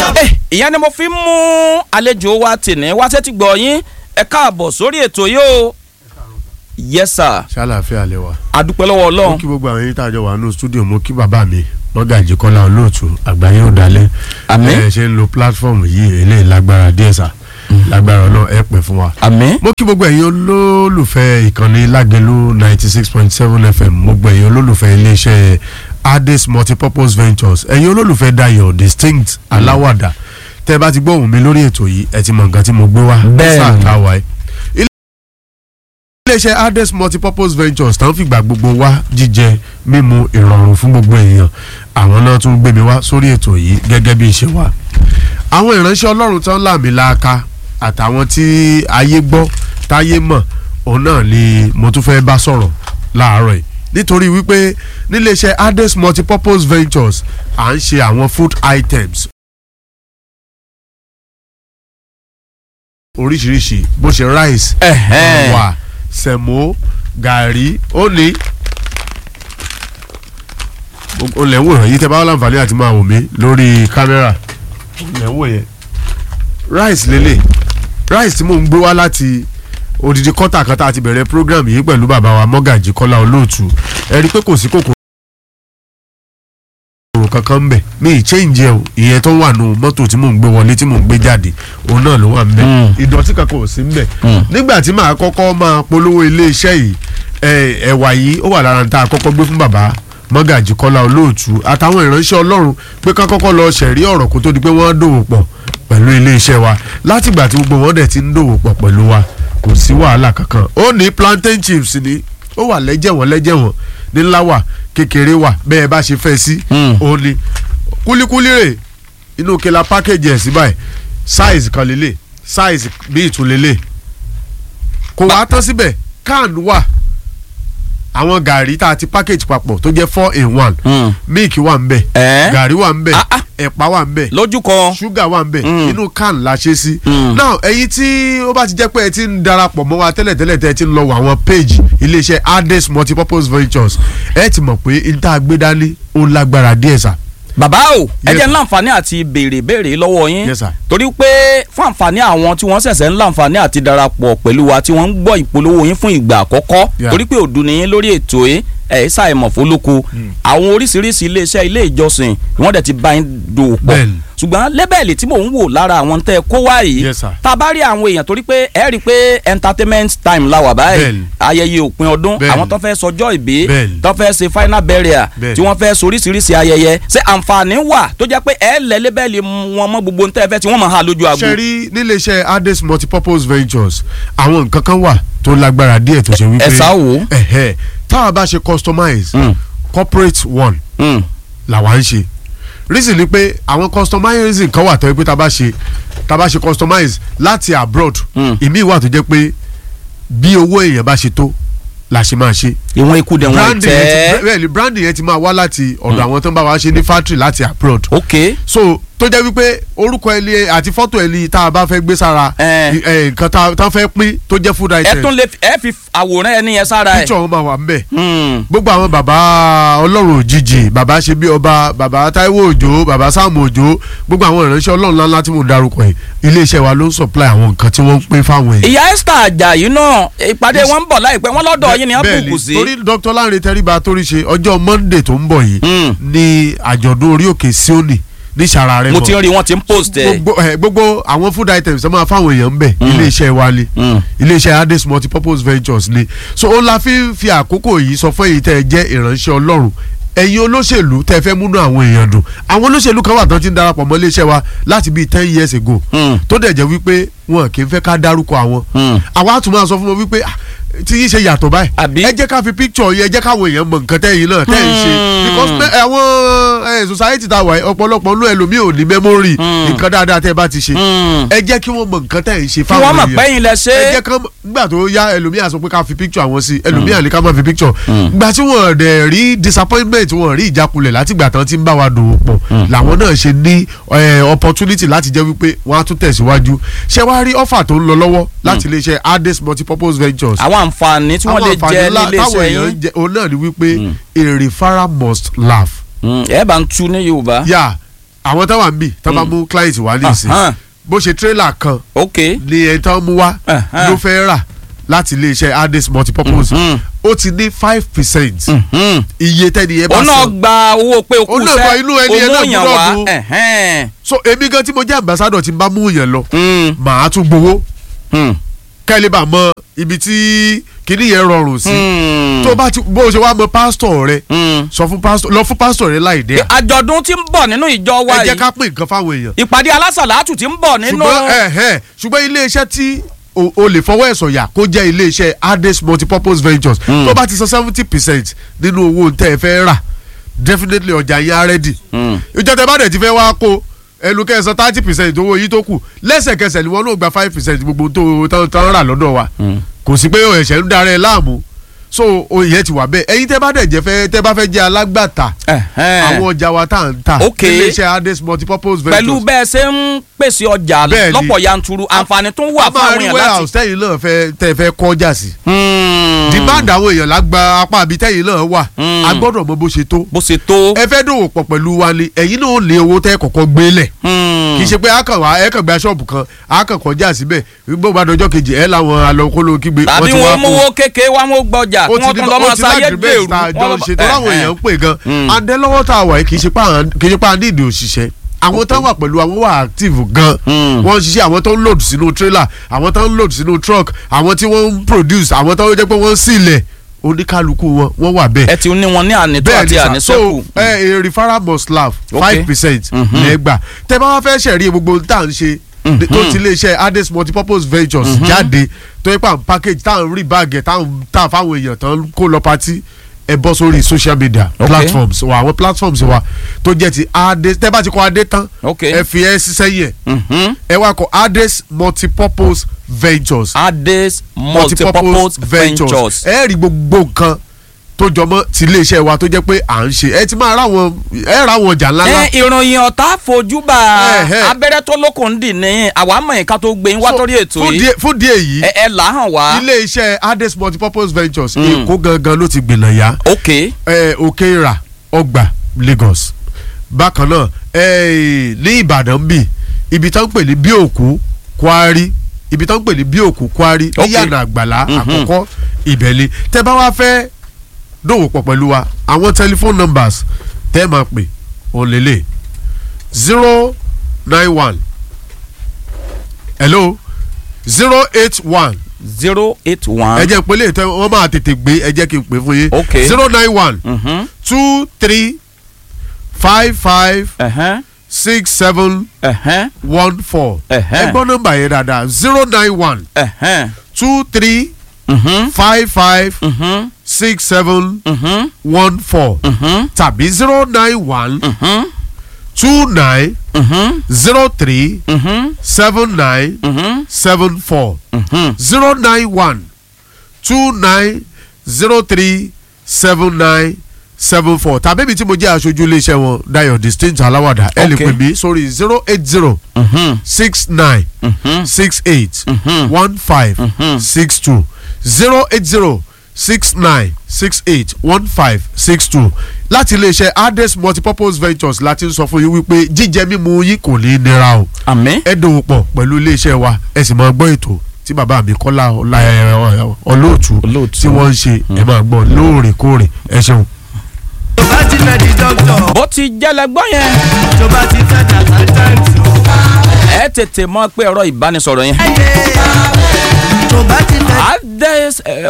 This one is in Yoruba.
Eh, ìyẹn ni mo fi ń mú àlejò wa tìní wá sétí gbọ́ yín ẹ káàbọ̀ sórí ètò yìí o yes sir ṣàlàáfíà lẹ wà. adúpẹ́ lọ́wọ́ mo ọlọ́run kí gbogbo àwọn yín tá a jọ wà nínú stúdíò mo kí bàbá mi mọ́gàjì kọ́lá olóòtú àgbáyé ò dalẹ̀. Àmín. ẹ ṣe ń lo platform yìí eléyìí lágbára díẹ̀ sà lágbára ọlọ́run ẹ pẹ́ fún wa. àmín mo kí gbogbo ẹ̀yin olólùfẹ́ ìkànnì lágẹ̀lú ninety six point seven fm gbogbo ẹ̀yin olólùfẹ́ iléeṣẹ́ ades multipurpose ventures ẹ̀yin olólùfẹ́ dayo distinct aláwàdà tẹ́ ẹ bá ti gbóhùn mi lórí ètò yìí ẹ ti mọ nǹkan tí mo gbé wá Bẹ́ẹ̀ni. sáà táwa ẹ. iléeṣẹ́ ades multipurpose ventures tán fìgbà gbogbo wá jíjẹ mímu ìrọ̀rùn fún gbogbo èèyàn àwọn náà tún gbé mi wá sórí ètò yìí gẹ́gẹ́ bí ìṣe wa àwọn ìránṣẹ́ ọlọ́run tán láàmì láàka àtàwọn tí ayé gbọ́ táyé mọ̀ òun náà ni mo tún fẹ́ bá sọ̀rọ̀ láàárọ̀ yìí nítorí wípé níléeṣẹ́ ades multipurpose ventures à ń ṣe àwọn food items oríṣiríṣi bó ṣe rice Ẹ̀hẹ́n. ẹ̀wà sẹ̀mó gàrí ó ní o lè wò yìí tẹ bá wà láǹfààní àti máa wò mí lórí kámẹ́rà o lè wò yẹn rice lélẹ̀ rice tí mò ń gbé wá láti odidi kọ́tà kan tá a ti bẹ̀rẹ̀ program yìí pẹ̀lú bàbá wa mọ́gàjì kọ́lá olóòtú ẹ rí i pé kò sí kòkòrò kankan mbẹ mi ì change ẹ o ìyẹn tó wà nù mọ́tò tí mò ń gbé wọlé tí mò ń gbé jáde òun náà ló wà mbẹ Mm. ìdọ̀tí kankan ò sí mbẹ Mm. nígbà tí màá kọ́kọ́ máa polówó iléeṣẹ́ yìí ẹ, ẹ̀wà yìí ó wà lára tá a kọ́kọ́ gbé fún bàbá mọ́gàjì kọ́lá olóòtú àtàwọn ìránṣẹ́ ọlọ́run pé ká kọ́kọ́ lọ ṣẹ̀rí ọ̀rọ̀ kó tó di pé wọ́n dòwò pọ̀ pẹ̀lú iléeṣẹ́ wa látìgbà tí gbogbo wọn dẹ̀ ti ń dòwò pọ̀ pẹ̀lú wa kò sí wàhálà kankan ó ní plantain chips ni ó wà lẹ́jẹ̀wọ̀n lẹ́jẹ̀wọ̀n nílá wà kékeré wà bẹ́ẹ̀ bá ṣe fẹ́ sí Mm. ó ní kúlíkúlí rè inú kela package ẹ̀ sí báyìí size kan lélẹ̀ size bí ìtúlélẹ̀ kò wá tán síbẹ̀ can wà àwọn gàrí tá a ti package papọ̀ tó jẹ́ four in one Mm. milk wà ń bẹ̀ Ẹ́. gàrí wà ń bẹ̀ Ah, ah. ẹ̀pà wà ń bẹ̀ lójú kan ṣúgà wà ń bẹ̀ Mm. inú can la ṣe sí. Mm. now ẹ̀yin tí ó bá ti jẹ́ pé ẹ ti ń darapọ̀ mọ́ wa tẹ́lẹ̀tẹ́lẹ̀ tẹ́ ẹ ti ń lọ wọ àwọn page iléeṣẹ́ ades multipurpose ventures ẹ ti mọ̀ pé n tá a gbé dání ó lágbára díẹ̀ sà. bàbá o ẹ Yes, jẹ́ sir. ń láǹfààní àti béèrè béèrè lọ́wọ́ yín Yes, sir. torí pé fún àǹfààní àwọn tí wọ́n ṣẹ̀ṣẹ̀ ń láǹfààní àti darapọ̀ pẹ̀lú wa tí wọ́n ń gbọ́ ìpolówó yín fún ìgbà àkọ́kọ́ Yeah. torí pé òdu ni yín lórí ètò yìí ẹ̀ ṣàìmọ̀ fólóko àwọn oríṣiríṣi iléeṣẹ́ ilé ìjọsìn wọ́n dẹ̀ ti bá yín dòwò pọ̀ Bẹ́ẹ̀ni. ṣùgbọ́n lébẹ̀lì tí mò ń wò lára àwọn tẹ́ ẹ kó wá yìí Yes, sir. tá a bá rí àwọn èèyàn torí pé ẹ rí i pé entertainment time la wà báyìí Bẹ́ẹ̀ni. ayẹyẹ òpin ọdún Bẹ́ẹ̀ni. àwọn tó fẹ́ sọjọ́ ìbí Bẹ́ẹ̀ni. tó fẹ́ ṣe final burial Bẹ́ẹ̀ni. tí wọ́n fẹ́ soríṣiríṣi ayẹyẹ ṣé àǹfààní wà tó jẹ́ pé ẹ lẹ lébẹ́lì wọn mọ́ gbogbo ntẹ́ fẹ́ tí wọ́n máa ha lójú aago. ṣe rí níléeṣẹ́ ades multipurpose ventures àwọn nǹkan kan wà tó lágbára díẹ̀ tó ṣe wípé Ẹ sá wò ó. ẹ̀hẹ́ táwa bá ṣe customize Mm. corporate one Mm. làwa ń ṣe reason ni pé àwọn customizing kan wà tó yẹ pé tá a bá ṣe tá a bá ṣe customize láti abroad Mm. ìmí wà tó jẹ́ pé bí owó èèyàn bá ṣe tó la ṣe máa ṣe ìwọ̀n ikú dẹ̀ wọ́n branding yẹn tẹ́ ti bẹ́ẹ̀ ni branding yẹn ti máa wá láti ọ̀dọ̀ àwọn tó ń bá wa ṣe ní factory láti abroad ok so tó jẹ́ wípé orúkọ ẹni àti fọ́tò ẹni tá a bá fẹ́ gbé sára Eh. ẹ, nǹkan tá tá a fẹ́ pín tó jẹ́ food ẹ item tún lè fi- ẹ fi àwòrán ẹni yẹn sára ẹ. picture wọn máa wà ńbẹ̀ Hmm. gbogbo àwọn bàbá ọlọ́run òjijì bàbá ṣe bí ọba bàbá táíwò òjò bàbá sáàmù òjò gbogbo àwọn ìránṣẹ́ ọlọ́run ńláńlá tí mo darúkọ yìí iléeṣẹ́ wa ló ń supply àwọn nǹkan tí wọ́n ń pín fáwọn èèyàn. ìyá Esther Ajayi náà ìpàdé wọn ń bọ̀ láìpẹ́ wọn lọ́dọ̀ yín ni wọ́n Bẹ́ẹ̀ bùkù sí. torí dr lanre tẹríba torí ṣe ọjọ́ monday tó ń bọ̀ yìí Hmm. ní àjọ̀dún orí òkè sioni ní sara rẹ mo ti ń rí wọn ti ń post ẹ. gbogbo ẹ, gbogbo àwọn food items tó máa fáwọn èèyàn ń bẹ̀ Mm. iléeṣẹ́ wa ni Hmm. iléeṣẹ́ ades multipurpose ventures ni so ó la fi ń fi àkókò yìí sọ fún èyí tẹ́ ẹ jẹ́ ìránṣẹ́ ọlọ́run ẹ̀yin olóṣèlú tẹ́ ẹ fẹ́ múnú àwọn èèyàn dùn àwọn olóṣèlú kan wà tán ti ń darapọ̀ mọ́ iléeṣẹ́ wa láti bíi ten years ago Hmm. tó dẹ̀ jẹ́ wípé wọn kì í fẹ́ ká dárúkọ àwọn Hmm. àwa á tún máa sọ fún wọn wípé "Ah, tí yín ṣe yàtọ̀ báyìí Àbí? ẹ jẹ́ ká fi picture yẹn ẹ jẹ́ káwọn èèyàn mọ nǹkan tẹ́yìn náà tẹ́yìn ṣe Hmm. because pé àwọn ẹ, society tá a wà yìí ọ̀pọ̀lọpọ̀ nínú ẹlòmíì ò ní memory Hmm. nǹkan dáadáa tẹ́ ẹ bá ti ṣe Hmm. ẹ jẹ́ kí wọ́n mọ nǹkan tẹ́yìn ṣe kí fáwọn wọ́n èèyàn mọ̀ pẹ́yìn lẹ ṣe. ẹ jẹ́ kán nígbà tó yá ẹlòmíì á sọ pé ká fi picture àwọn sí ẹlòmíì àlè ká má fi picture gbà tí wọ́n dẹ̀ rí disappointment wọ́n rí ìjákulẹ̀ látìgbà tán tí ń bá wa dòwò pọ̀ làwọn náà ṣe ní eh, opportunity láti jẹ́ wípé wọ́n á tún tẹ̀síwájú ṣé wàá rí offer tó ń lọ lọ́wọ́ láti iléeṣẹ́ ades multipurpose ventures àwọn àǹfààní tí wọ́n lè jẹ ńlá nílé táwọn iṣẹ́ èèyàn yín. ń jẹ òun náà ni wípé a referral must laugh Hmm. ẹ bá ń tú ní Yorùbá. yà àwọn táwọn àmì tá bá mú client wá ní ìsìn Ahan. bó ṣe trailer kan ok ni ẹni tán mú wá Ahan. ló fẹ́ rà láti iléeṣẹ́ Ades multipurpose Mhm. ó ti ní five percent Mhm. iye tẹ́ni yẹn bá òun náà san gba owó pé okú Òun náà gba inú ẹni yẹn náà òmùyàn gbọ́dọ̀ wá dùn. ẹ̀hẹ́n. so èmi gan tí mo jẹ́ ambassador tí n bá mú yẹn lọ Mm, màá tún gbowó mm, kẹ́lẹ́ bá mọ ibi tí kinní yẹn rọrùn sí mm, tó bá ti bó o ṣe wá mọ pásítọ̀ rẹ mm. sọ fún pásítọ̀ lọ fún pásítọ̀ rẹ láì dé àjọ̀dún tí ń bọ̀ nínú ìjọ wa ẹ jẹ́ yìí ká pín nǹkan fáwọn èèyàn ìpàdé alásàlátù tí ń bọ̀ nínú ṣùgbọ́n ẹ̀hẹ́ ṣùgbọ́n iléeṣẹ́ tí o o lè fọwọ́ ẹ̀ sọ̀yà kó jẹ́ iléeṣẹ́ Ades multipurpose ventures Mm. tó bá ti san seventy percent nínú owó tẹ́ ẹ fẹ́ rà definitely ọjà yín á rẹ́dì Mm. ìjọ tẹ bá dẹ̀ ti fẹ́ wá kó ẹnu kẹsàn thirty percent owó yìí tó kù lẹ́sẹ̀kẹsẹ̀ ni wọ́n náà gba five percent gbogbo tó tán tán rà lọ́dọ̀ wa Mm. kò sí pé ẹ̀ṣẹ̀ ń darẹ̀ láàmú so oyè ti wà bẹ́ẹ̀ ẹ̀yin tẹ́ bá dẹ̀ jẹ́ fẹ́ tẹ́ bá fẹ́ jẹ́ alágbàtà Ẹ̀hẹ́n. àwọn ọjà wa tá à ń tà Ok. iléeṣẹ́ Ades multipurpose ventures pẹ̀lú bẹ́ẹ̀ ṣe ń pèsè ọjà Bẹ́ẹ̀ ni. lọ́pọ̀ yanturu àǹfààní tún wà a fún máa àwọn rí èèyàn warehouse láti. tẹ́yìn náà fẹ́ tẹ́ fẹ́ kọjá sí Mm. demand àwọn èèyàn lágbá apá àbí tẹ́yìn náà wà Mm. a gbọ́dọ̀ mọ bó ṣe tó bó ṣe tó. ẹ fẹ́ dòwò pọ̀ pẹ̀lú wa ni ẹ̀yin náà ó lé owó tẹ́ kọ̀kọ́ gbélẹ̀ Mm. kì í ṣe pé akàn wá ẹ kàn gba ṣọ́ọ̀bù kan akàn kọjá síbẹ̀ gbogbo bá dọjọ́ kejì ẹ làwọn alọ́kóló kígbe tàbí ti wá wọn kó- mówó kékeré wọn mú gbọjà ó kí ti wọn ní tún lọ máa ó ti sáyé láti gbèrú. bẹ́ẹ̀ tá a jọ ń Wọ́n lọ- ṣe tó láwọn ẹ̀hẹ́n. èèyàn ń pè gan Mm. adélọ́wọ́ tá a wà yìí kì í ṣe pé à ń- kì í ṣe pé à ní ìdí òṣìṣẹ́ àwọn tó wà pẹ̀lú àwọn wà active gan Mm. wọ́n ń ṣiṣẹ́ àwọn tó ń load sínú trailer àwọn tó ń load sínú truck àwọn tí wọ́n ń produce àwọn tó jẹ́ pé wọ́n ń sílẹ̀ oníkálukú wọn wọ́n wà bẹ́ẹ̀ ẹ ti ní wọn ní ànító bẹ́ẹ̀ àti ni sà àníṣẹ́kù. so ẹ ẹ referral must laugh Ok. five percent Mhm. lẹ́gbà tẹ bá wá fẹ́ ṣẹ̀rí gbogbo tá à ń ṣe Mhm. tó ti lè ṣe Ades multipurpose ventures jáde tó yẹ pa n package tá à ń rí báàgì tá à ń tà fáwọn èèyàn tán kó lọ patí ẹ bọ́ sórí social media Ok. platforms wa àwọn platforms wa tó jẹ́ ti Ades tẹ́ bá ti kọ Ade tán Ok. ẹ fi ẹ ṣiṣẹ́ yẹn Mhm. ẹ wá kọ Ades multipurpose ventures Ades multipurpose ventures. ẹ rí gbogbo nǹkan tó jọmọ́ ti iléeṣẹ́ wa tó jẹ́ pé à ń ṣe ẹ ti máa ráwọn ẹ ráwọn ọjà ńlá ńlá. ẹ ìròyìn ọ̀tá fojúbà Ẹ̀hẹ́. abẹ́rẹ́ tó lókun dì ní àwa mọ̀ nǹkan tó gbé yín wá So, torí ètò fún yìí díẹ̀- fún díẹ̀ yìí ẹ ẹ là á hàn wá. iléeṣẹ́ Ades multipurpose ventures Mm. èkó gangan ló ti gbìnà yá ok ẹ, òkèèrà ọgbà Lagos bákan náà ẹ, ní Ìbàdàn bì ibi tó ń pè ní bíòkú Kwari ibi tó ń pè ní bíòkú Kwari Ok. ní yànnà àgbàlá Mhm. àkọ́kọ́ ìbẹ̀lẹ̀ tẹ́ bá wá fẹ́ dòwò pọ̀ pẹ̀lú wa àwọn telephone numbers tẹ́ ẹ máa pè òun lélẹ̀ zero nine one hello zero eight one zero eight one. ẹ jẹ́ pé lè tẹ́ wọ́n máa tètè gbé ẹ jẹ́ kí n pè fún yín Ok. zero nine one Mhm. two three five five Ẹ̀hẹ́n. six seven Ẹ̀hẹ́n. one four Ẹ̀hẹ́n. ẹ gbọ́ nọ́mbà yẹn dáadáa zero nine one Ẹ̀hẹ́n. two three Mhm. five five Mhm. six seven Mhm. one four Mhm. tàbí zero nine one Mhm. two nine Mhm. zero three Mhm. seven nine Mhm. seven four Mhm. zero nine one two nine zero three seven nine seven four tàbí ibi tí mo jẹ́ aṣojú iléeṣẹ́ wọn Dayo distinct aláwàdà ẹ lè Ok. pè mí sórí zero eight zero Mhm. six nine Mhm. six eight Mhm. one five Mhm. six two zero eight zero six nine six eight one five six two láti iléeṣẹ́ Ades multipurpose ventures láti ń sọ fún yín wípé jíjẹ mímu yín kò ní í nira o àmín. ẹ dòwò pọ̀ pẹ̀lú iléeṣẹ́ wa ẹ sì máa gbọ́ ètò tí bàbá mi Kọ́lá Ọlá- ẹ, ọ- olóòtú Olóòtú. tí wọ́n ń ṣe ẹ máa gbọ́ lóòrèkóòrè ẹ ṣeun. tó bá ti fẹ́ di dókítà bó ti jẹ́lẹ̀ gbọ́ yẹn tó bá ti fẹ́ dàgbà táǹtì o. ẹ tètè mọ̀ pé ọ̀rọ̀ ìbánisọ̀rọ̀ yẹn. tó bá ti fẹ́ Ades eh,